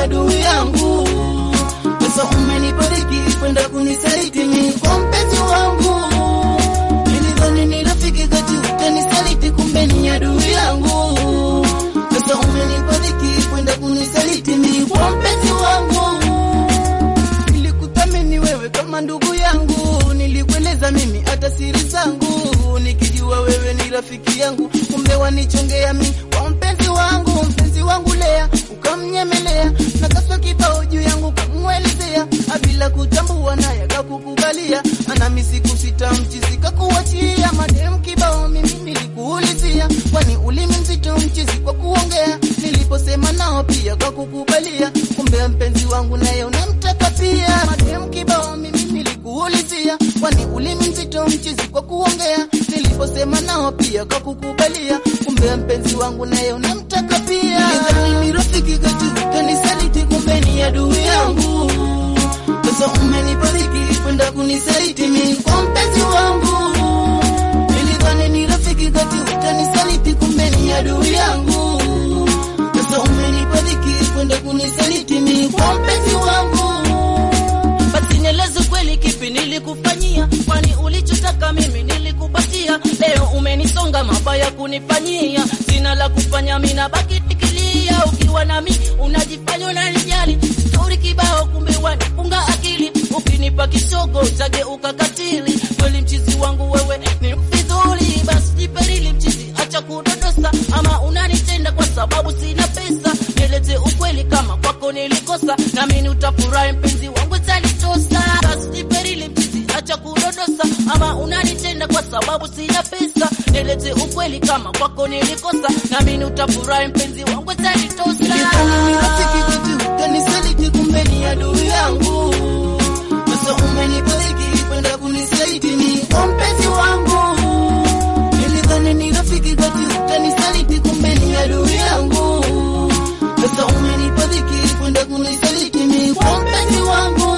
adui yangu. Sasa umenibariki kwenda kunisaliti mimi kwa mpenzi wangu. Nilidhani ni rafiki kati utanisaliti, kumbe ni adui yangu. Sasa umenibariki kwenda kunisaliti mimi kwa mpenzi wangu. Nilikuthamini wewe kama ndugu yangu, nilikueleza mimi hata siri zangu, nikijua wewe ni rafiki yangu, kumbe wanichongea mimi kwa mpenzi wangu. Mpenzi wangu Lea ukamnyemelea na kasa kibao juu yangu kamwelezea, bila kutambua naye akakukubalia, anami siku sita mchizi kakuachia madem kibao. Mimi nilikuulizia, kwani ulimi mzito mchizi kwa kuongea, niliposema nao pia kwa kukubalia, kumbe mpenzi wangu naye unamtaka pia madem kibao. Mimi nilikuulizia, kwani ulimi mzito mchizi kwa kuongea, niliposema nao pia kwa kukubalia, kumbe mpenzi wangu naye unamtaka pia. Nidhani ni rafiki kati utanisaliti, kumbe ni adui yangu. Sasa umenibariki kwenda kunisaliti mimi kwa mpenzi wangu. Nilidhani ni rafiki kati utanisaliti, kumbe ni adui yangu. Sasa umenibariki kwenda kunisaliti mimi kwa mpenzi wangu. Basi nieleze kweli, kipi nilikufanyia? Kwani ulichotaka mimi nilikupatia. Leo umenisonga mabaya kunifanyia, sina la kufanya, mimi nabaki nikilia. Ukiwa nami unajifanya unanijali, stori kibao, kumbe wanifunga akili. Ukinipa kisogo utageuka katili. Kweli mchizi wangu wewe ni mfidhuli, basi jiperili mchizi, acha kudodosa. Ama unanitenda kwa sababu sina pesa, nieleze ukweli kama kwako nilikosa, nami utafurahi mpenzi wangu talitosa. Basi jiperili mchizi, acha kudodosa. Ama unanitenda kwa sababu sina pesa, nieleze ukweli kama kwako nilikosa, nami utafurahi mpenzi wangu talitosa. Nilidhani ni rafiki kati utanisaliti, kumbe ni adui yangu. Sasa umenibariki kwenda kunisaliti mimi kwa mpenzi wangu. Nilidhani ni rafiki kati utanisaliti, kumbe ni adui yangu. Sasa umenibariki kwenda kunisaliti mimi kwa mpenzi wangu.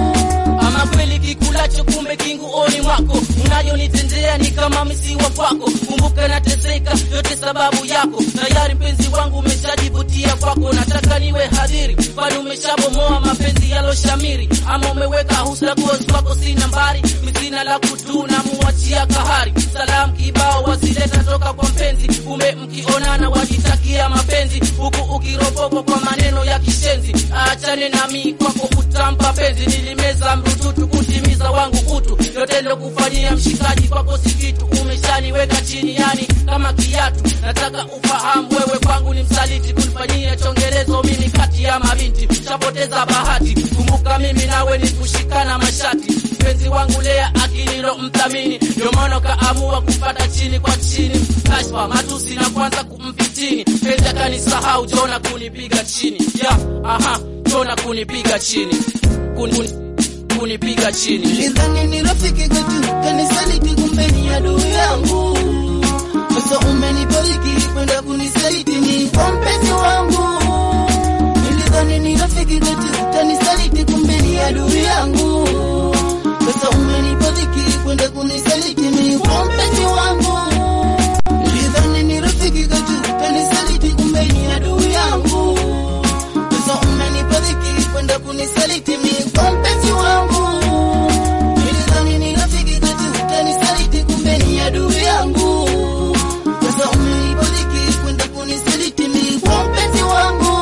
Ama kweli kikulacho kumbe kinguoni mwako, unayonitendea ni kama misiwa kwako. Kumbuka nateseka, yote sababu yako. Tayari mpenzi wangu umeshajivutia kwako, nataka niwe hadhiri, kwani umeshabomoa mapenzi yaloshamiri. Ama umeweka husda gozi kwako, si nambari misina la kutuna, muachia kahari. Salamu kibao wazileta toka kwa mpenzi, kumbe mkionana wajitakia mapenzi, huku ukiropokwa kwa maneno ya kishenzi. Achane nami kwako utampa penzi, nilimeza mrututu kutimiza wangu utu, yote kufanyia mshikaji kwako si kitu, umeshaniweka chini yani kama kiatu. Nataka ufahamu wewe kwangu ni msaliti, kunifanyia chongelezo mimi kati ya mabinti, chapoteza bahati. Kumbuka mimi nawe ni kushikana mashati, mpenzi wangu Lea akililo mthamini, ndio maana kaamua kupata chini kwa chini, kashfa matusi na kwanza kumfitini, penzi akanisahau, jona kunipiga chini ya aha, jona kunipiga chini Kuni, kuni, kunipiga chini Nilidhani ni rafiki kati utanisaliti, kumbe ni adui yangu. Sasa umenibariki kwenda kunisaliti mimi kwa mpenzi wangu. Nilidhani ni rafiki kati utanisaliti, kumbe ni adui yangu. Sasa umenibariki kwenda kunisaliti mimi kwa mpenzi wangu. Nilidhani ni rafiki kati utanisaliti, kumbe ni adui yangu. Sasa umenibariki kwenda kunisaliti mimi kwa mpenzi wangu. Nilidhani ni rafiki kati utanisaliti, kumbe ni adui yangu. Sasa umenibariki kwenda kunisaliti mimi kwa mpenzi wangu.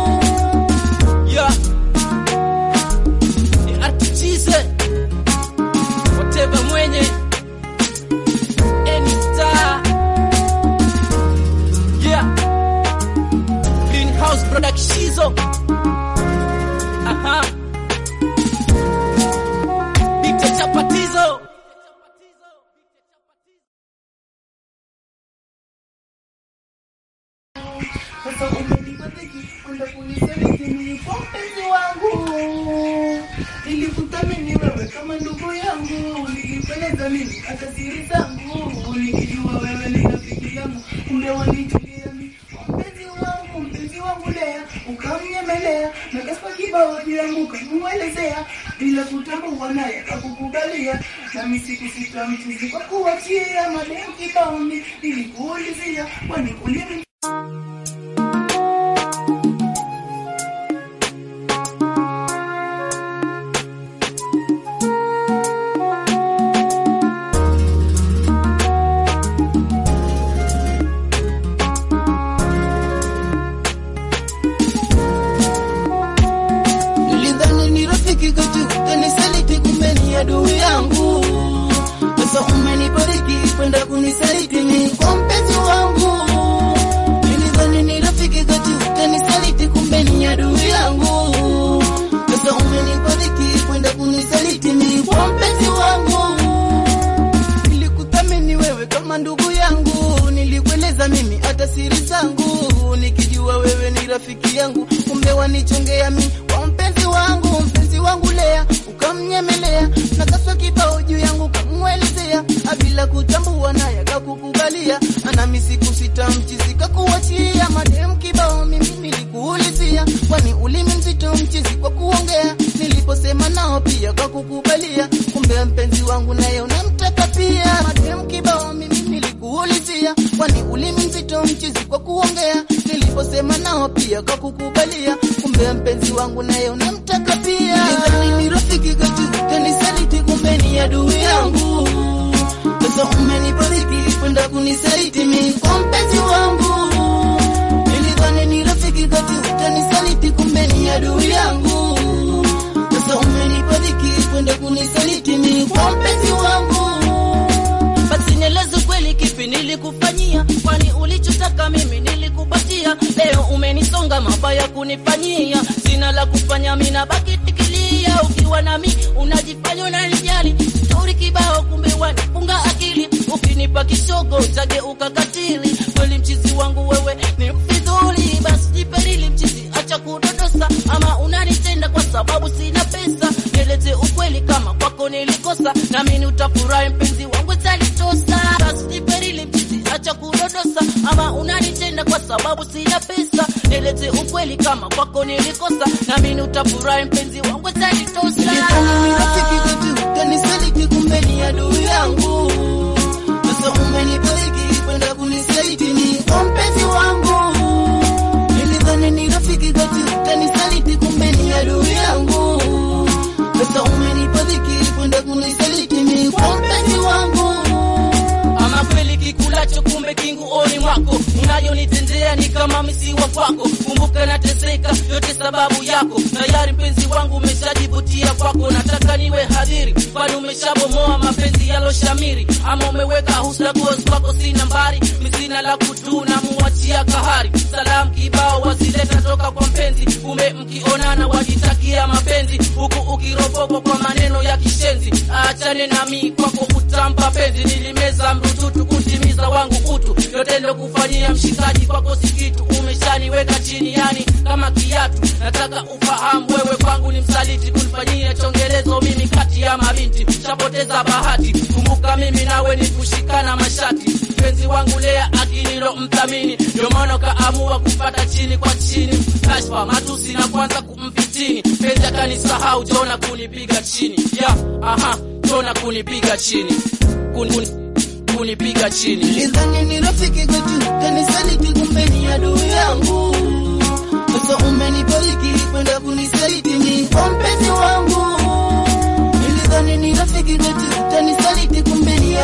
Yeah. Ni artichize whatever mwenye any star yeah greenhouse productizo aha Dite chapatizo Sasa umenibariki kwenda kunisaliti mimi kwa mpenzi wangu. Nilikuthamini wewe kama ndugu yangu, nilipeleza mimi hata siri zangu, nikijua wewe ni rafiki yangu, kumbe wanichukia mimi kwa mpenzi wangu, mpenzi wangu Lea, ukamnyemelea na kaspa kibao juu yangu ukamwelezea, bila kutambua naye akakukubalia, nami siku sita mchuzi kwa kuachia mademu kibao, nilikuulizia kwani ulimi umenibariki kwenda kunisaliti ni kwa mpenzi wangu. Nilidhani ni rafiki kati utanisaliti, kumbe ni adui yangu. Sasa umenibariki kwenda kunisaliti ni kwa mpenzi wangu. Nilikuthamini wewe kama ndugu yangu, nilikueleza mimi hata siri zangu, nikijua wewe ni rafiki yangu, kumbe wanichongea mi kwa mpenzi wangu. Mpenzi wangu Lea ukamnyemelea na kasa kibao juu yangu kamwelezea, bila kutambua naye akakukubalia, ana siku sita mchizi kakuachia madem kibao. Mimi nilikuulizia, kwani ulimi mzito mchizi kwa kuongea, niliposema nao pia kakukubalia, kumbe mpenzi wangu naye unamtaka pia madem kibao. Mimi nilikuulizia, kwani ulimi mzito mchizi kwa kuongea, niliposema nao pia kakukubalia, kumbe mpenzi wangu naye unamtaka pia. Nidhani ni rafiki kati ukanisaliti, kumbe ni adui yangu. Sasa umenibariki kwenda kunisaliti mimi kwa mpenzi wangu. Nilidhani ni rafiki kati utanisaliti, kumbe ni adui yangu. Sasa umenibariki kwenda kunisaliti mimi kwa mpenzi wangu. Basi nieleze kweli, kipi nilikufanyia? Kwani ulichotaka mimi nilikupatia. Leo umenisonga mabaya kunifanyia, sina la kufanya, mimi nabaki tikilia. Ukiwa nami unajifanya unanijali, stori kibao, kumbe wanifunga akili. Ukinipa kishogo utageuka katili. Kweli mchizi wangu wewe ni mfidhuli, basi jiperili mchizi, acha kudodosa. Ama unanitenda kwa sababu sina pesa, nieleze ukweli kama kwako nilikosa, nami utafurahi mpenzi wangu utanitosa. Basi jiperili mchizi, acha kudodosa. Ama unanitenda kwa sababu sina pesa, nieleze ukweli kama kwako nilikosa, nami utafurahi mpenzi wangu utanitosa. Nilidhani ni rafiki kati utanisaliti, kumbe ni adui yangu. Sasa umenibariki kwenda kunisaliti ni kwa mpenzi wangu. Nilidhani ni rafiki kati utanisaliti, kumbe ni adui yangu. Sasa umenibariki kwenda kunisaliti ni kwa mpenzi wangu. Ama kweli kikulacho kumbe kinguoni mwako, unayonitendea ni kama misiwa kwako. Kumbuka nateseka, yote sababu yako. Tayari mpenzi wangu umeshajivutia kwako, nataka niwe hadhiri, kwani umeshabomoa mapenzi yaloshamiri. Ama umeweka husna goes kwako, sina mbari misina la kutuna, muachia kahari. Salamu kibao wazileta toka kwa mpenzi, kumbe mkionana wajitakia mapenzi, huku ukiropokwa kwa maneno ya kishenzi. Achane nami kwako utampa penzi, nilimeza mrututu kutimiza wangu utu, yote ndo kufanyia mshikaji kwako si kitu, umeshaniweka chini yani kama kiatu. Nataka ufahamu wewe kwangu ni msaliti, kunifanyia chongelezo mimi kati ya mabinti, chapoteza bahati. Kumbuka mimi nawe ni kushikana mashati, mpenzi wangu Lea akinilo mthamini, ndio maana kaamua kupata chini kwa chini, kashfa matusi na kwanza kumfitini, penzi akanisahau, jona kunipiga chini ya aha, jona kunipiga chini kun, kun, kunipiga chini Nilidhani ni rafiki kati utanisaliti, kumbe ni adui yangu. Sasa umenibariki kwenda kunisaliti ni kwa mpenzi wangu. Nilidhani ni rafiki kati utanisaliti, kumbe ni